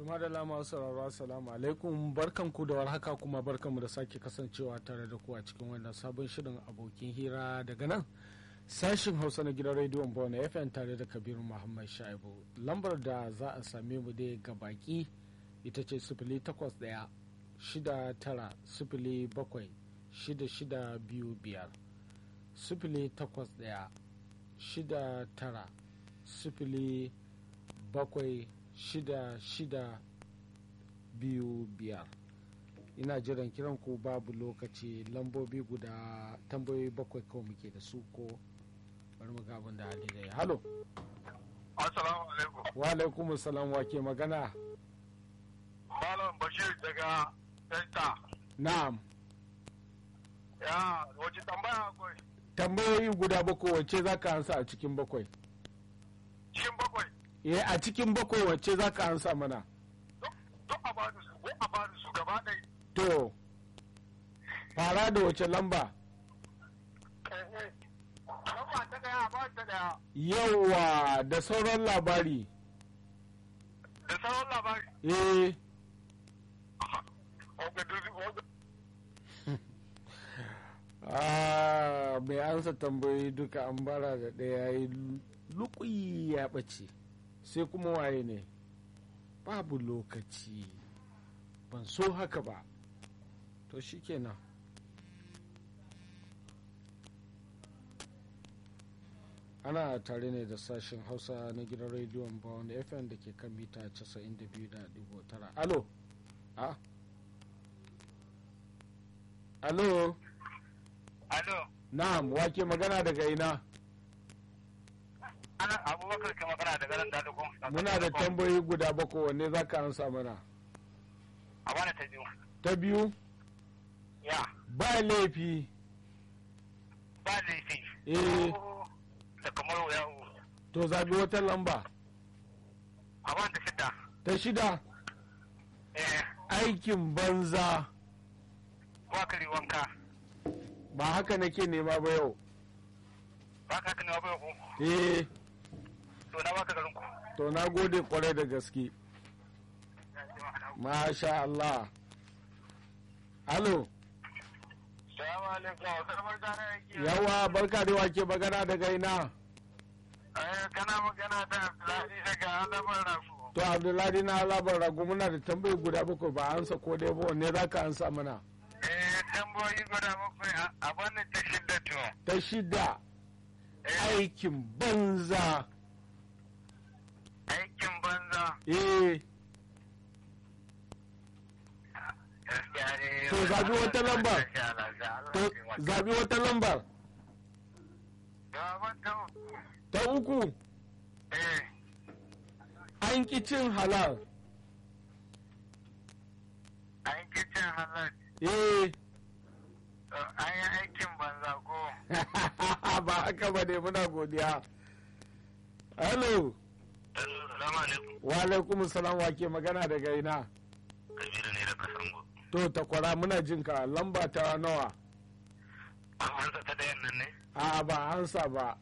Tuma da lama sauraro assalamu alaikum barkanku da warhaka kuma barkanmu da sake kasancewa tare da ku a cikin wannan sabon shirin abokin hira daga nan sashin hausa na gidan rediyon bona fm tare da kabiru muhammad shaibu lambar da za a same mu dai ga baki ita ce sifili takwas ɗaya shida tara sifili bakwai shida shida biyu biyar sifili takwas ɗaya shida tara sifili bakwai shida shida biyu biyar ina jiran kiran ku babu lokaci lambobi guda tambayoyi bakwai kawai muke da su ko bari mu abin da hali da ya halo assalamu alaikum wa alaikum salam wa ke magana malam bashir daga delta na'am ya wace tambaya akwai tambayoyi guda bakwai wacce za ka ansa a cikin bakwai cikin bakwai eh a cikin bakwai wacce za ka ansa mana duk a bani su ko a bani su gaba ɗaya to fara da wace lamba lamba ta ɗaya a ba ta ɗaya yawa da sauran labari da sauran labari eh oga duzi oga Ah, mai ansa tambayoyi duka an bara da ɗaya yi lukuyi ya ɓace sai kuma waye ne babu lokaci ban so haka ba to shikenan ana tare ne da sashen hausa na gidan rediyon bawon fm da ke kan mita 92.9 alo a alo alo na'am wake magana daga ina ana abubakar ke magana daga nan dalugun muna da tambayoyi guda bakwai wanne za ka ansa mana a bani ta biyu ta biyu ya ba laifi ba laifi Eh. da kamar ya to zabi wata lamba a bani ta shida ta shida eh aikin banza wakari wanka ba haka nake nema ba yau ba ka kani wa bai ku eh to na baka garin ku to na gode kwarai da gaske masha Allah alo Salamu alaikum, wasu barka yake. yawa barka da wake magana daga ina kana magana da Abdullahi daga Alamar Rafu. to abdullahi na labar ragu muna da tambayi guda bakwai ba ansa ko dai ba wanne za ka ansa mana Eh, tamboyi guda bakwai a- a wannan ta shidda to. ta shida Eh, aikin banza aikin banza. eh Gaskiya ne. To, zabi wata lamba. to zabi wata lambar Ga wata. ta uku Eh, an ki cin halal an ki cin halal. eh To, An yi aikin banza ko. ba haka ba ne muna godiya hello Salamu alaikum. wa alaikum salam wa ke magana daga ina Kabiru ne daga Sango. to takwara muna jin ka lamba ta nawa An ta dayan nan ne? a ba ansa ba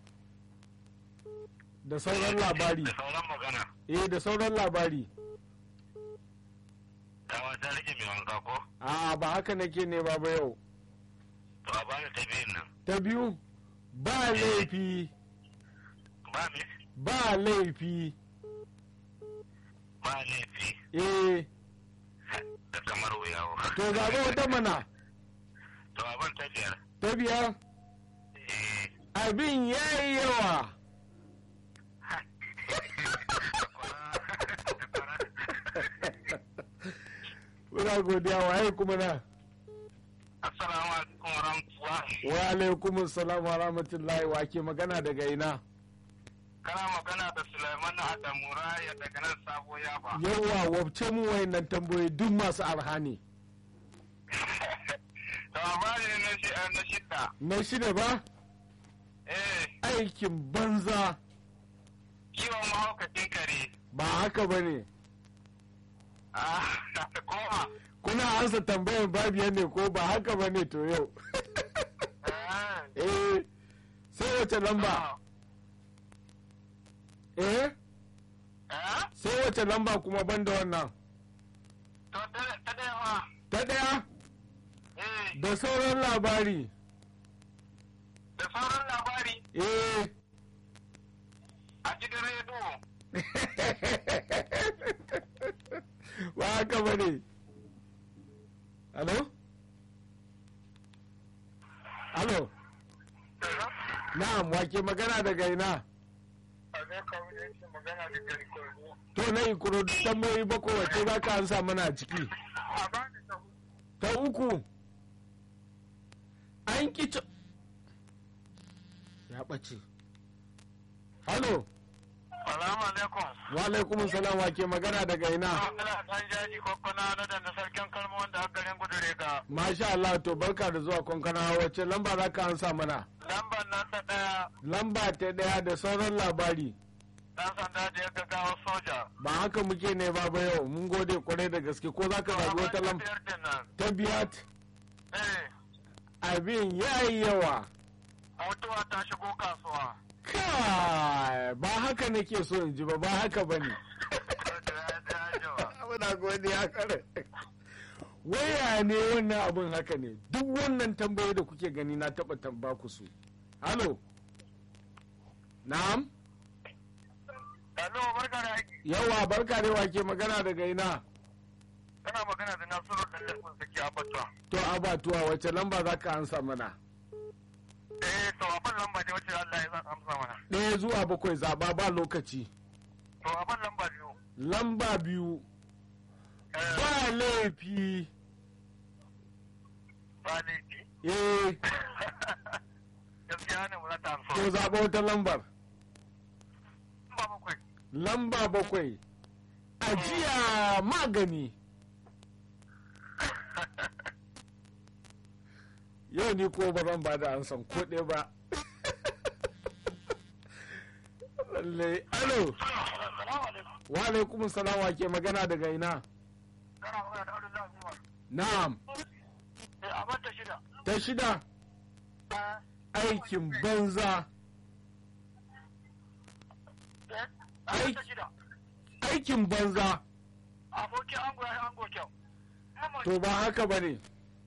da sauran labari Da sauran magana. eh da sauran labari Dawa ta rage mai wanka ko? a ba haka nake ne ba ba yau To, a bani ta biyun nan. ta biyu ba laifi Ba me? ba laifi Ba laifi. eh da kamar wuyawo. to zaɓi wata mana To abin ta biyar. ta biyar Eh, abin ya yi yawa muna godiya waye kuma na Assalamu alaikum wa rahmatullahi. wa alaikum salam wa rahmatullahi wa ke magana daga ina Kana magana da Sulaiman Adamu Raya daga nan sabo yaba. yawa wabce mu wayannan tambayoyi duk masu arha ne To labari ne na shi na shidda. na shida ba Eh, aikin banza kiwon mahaukacin kare. ba haka ba ne Ah, koma. kuna ansa tambayar babiya ne ko ba haka ba ne to yau Eh, eh sai wace lamba eh eh, sai wace lamba kuma banda wannan ɗaya Eh, da sauran labari da sauran labari eh a gidan rediyo. ba haka ba ne alo alo na'am wake magana daga ina A zai kawo da yake magana da gari kwarzo. to na ikuro tambayoyi bakwai wace za ka ansa mana a ciki A ba ni ta ta uku an kici ya ɓace halo Salamu alaikum. wa alaikumun salam wake magana daga ina Ina ɗan jaji kwakwuna na da na sarkin kalmo wanda aka garin gudure ga masha Allah to barka da zuwa kwankana wacce lamba za ka ansa mana lambar nan ta ɗaya lamba ta ɗaya da sauran labari ɗan sanda da ya gaggawa soja. ba haka muke ne ba ba yau mun gode kwarai da gaske ko za ka zaɓi wata lamba biyar din nan. ta biyat Eh, abin ya yi yawa mutuwa ta shigo kasuwa. kai ba haka nake so in ji ba ba haka ba ne muna godiya kare waya ne wannan abin haka ne duk wannan tambayoyi da kuke gani na taɓa tamba ku su halo na'am Hello, barka da aiki. yawa barka da wake magana daga ina Kana magana da Nasiru da Lafin Saki Abatuwa. to abatuwa wace lamba za ka ansa mana Eh, to abin lamba ne wacce Allah ya san amsa mana. ɗaya zuwa bakwai zaɓa ba lokaci To abin lamba biyu. lamba biyu Eh, ba laifi ba laifi. eh Gaskiya ne mu za ta amsa. to zaɓa wata lambar Ba bakwai. lamba bakwai ajiya magani yau ni ko ba zan ba da ansan ko ɗaya ba lallai alo Salamu alaikum. wa alaikum salam wa ke magana daga ina Kana magana da Abdullahi Umar. na'am Eh, abin ta shida. ta shida Eh, aikin banza eh, abin ta shida. aikin banza Abokin ango ya yi ango kyau. to ba haka ba ne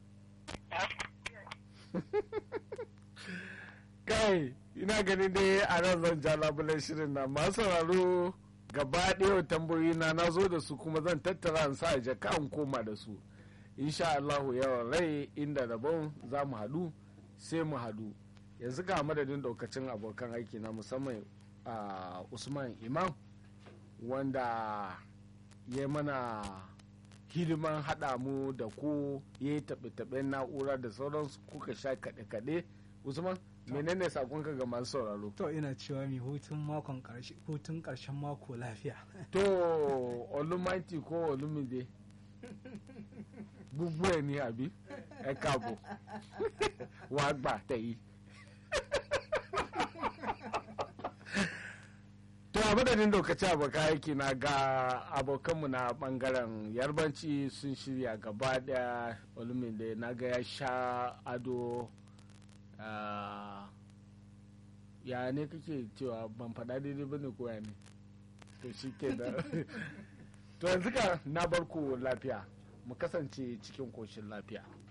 kai ina ganin dai a nan zan ja labulen shirin na masu sauraro gaba ɗaya tambayoyi na na zo da su kuma zan tattara in sa a jaka in koma da su insha Allahu yawan rai inda rabon za mu haɗu sai mu haɗu yanzu ga madadin daukacin abokan aiki na musamman a usman imam wanda ya mana hidiman haɗa mu da ku ya yi taɓe-taɓen na'ura da sauransu kuka sha kaɗe-kaɗe usman menene sakonka ga masu sauraro To ina cewa mai hutun makon karshe hutun karshen mako lafiya. to olumati ko olumide gbogbo ẹ ní àbí ẹ káàbọ̀ wàá gbà tẹ̀yí. to a madadin lokaci abokan aiki na ga abokanmu na bangaren yarbanci sun shirya gaba daya olumide na ga ya sha ado ah, ya ne kake cewa ban faɗa daidai bane ko ya ne to shi ke da to yanzu ka na barku lafiya mu kasance cikin koshin lafiya